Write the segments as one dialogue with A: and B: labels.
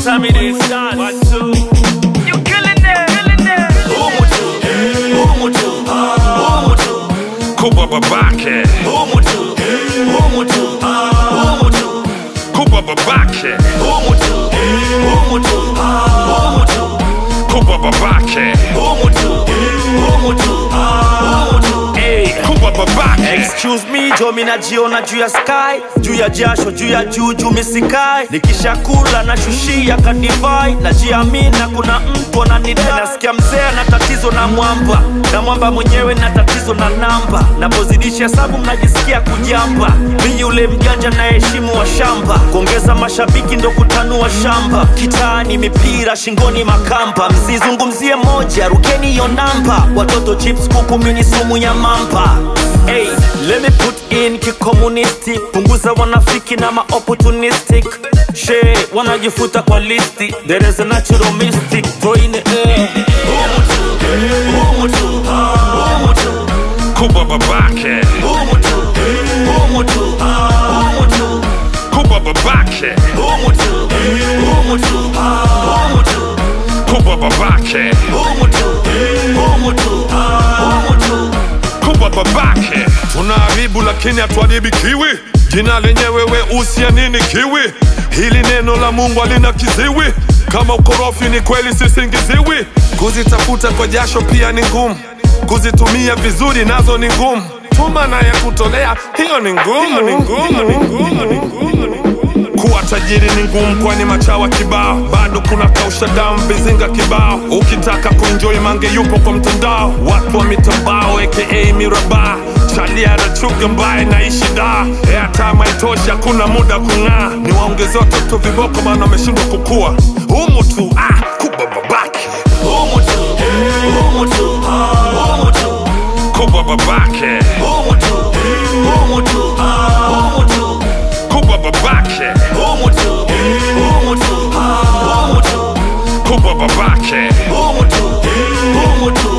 A: time it is. One, two.
B: You killing it, killing it.
A: Umutu, umutu, umutu. Kuba babake. Umutu, umutu, umutu. Kuba babake. Umutu, umutu, umutu. Kuba babake. Umutu, umutu, umutu. Hey, Kuba babake.
C: Excuse me, jo mi najiona juu ya sky, juu ya jasho, juu ya juu juu misikai. Nikishakula na shushia kadivai, najiamina kuna mtu ananidai. Nasikia mzee na tatizo na mwamba, na mwamba mwenyewe na tatizo na namba. Napozidisha hesabu mnajisikia kujamba. Mi yule mjanja na heshimu wa shamba, kuongeza mashabiki ndo kutanua shamba. Kitaani mipira, shingoni makamba, msizungumzie moja, rukeni hiyo namba. Watoto chips, kuku, mini sumu ya mamba. Hey, let me put in kikomunisti, punguza wanafiki na ma-opportunistic. She, wanajifuta kwa listi, there is a natural mystic, throw in the air.
A: Umutu, umutu, umutu. Kuba babake. Umutu, umutu, umutu. Kuba babake. Umutu, umutu, umutu. Kuba babake. Umutu, umutu, umutu. Kuba babake. Tunaharibu lakini hatuharibi kiwi. Jina lenyewe weusi ya nini kiwi? Hili neno la Mungu halina kiziwi. Kama ukorofi ni kweli sisingiziwi. Kuzitafuta kwa jasho pia ni ngumu, kuzitumia vizuri nazo ni ngumu. Tuma na ya kutolea hiyo ni ngumu, ni ngumu, ni ngumu, ni ngumu, ni ngumu. Kuwa tajiri ni ngumu, kwani machawa kibao, bado kuna kausha damu vizinga kibao. Ukitaka kuenjoy mange yupo kwa mtandao, watu wa mitambao aka miraba chalia rachuga mbaye naishi da airtime haitoshi, hakuna muda kung'aa. Ni waongezea watoto viboko, maana wameshindwa kukua. Humu tu ah, kuba babake humu tu, humu tu, humu tu, kuba babake humu tu, humu tu, humu tu, kuba babake humu tu, humu tu, humu tu, kuba babake humu tu, humu tu,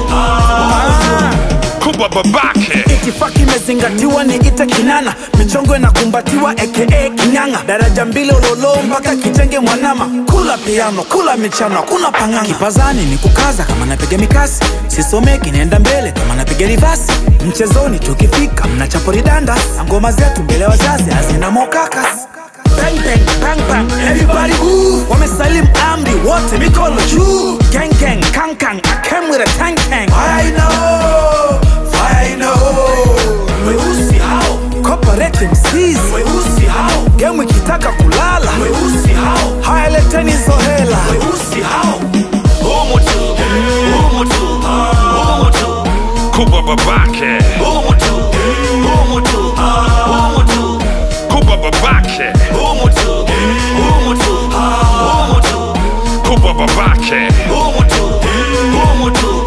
A: humu tu, kuba babake
D: itifaki imezingatiwa ni ite kinana michongo inakumbatiwa aka kinyanga daraja mbili ololo mpaka kitenge mwanama kula piano kula michano kuna panganga kipazani ni kukaza kama napiga mikasi sisomeki naenda mbele kama napiga rivasi mchezoni tukifika mnachapo ridanda ngoma zetu mbele ya wazazi hazina mokakas Bang bang bang bang everybody move wamesalimu amri wote mikono juu gang gang kang kang I came with a tank tank I know I know weusi hao corporate MCs weusi hao game ikitaka kulala weusi hao haya leteni hizo hela weusi hao
A: humu tu, humu tu, humu tu, kuba babake humu tu, humu tu, humu tu, kuba babake humu tu, humu tu, humu tu, kuba babake humu tu, humu tu,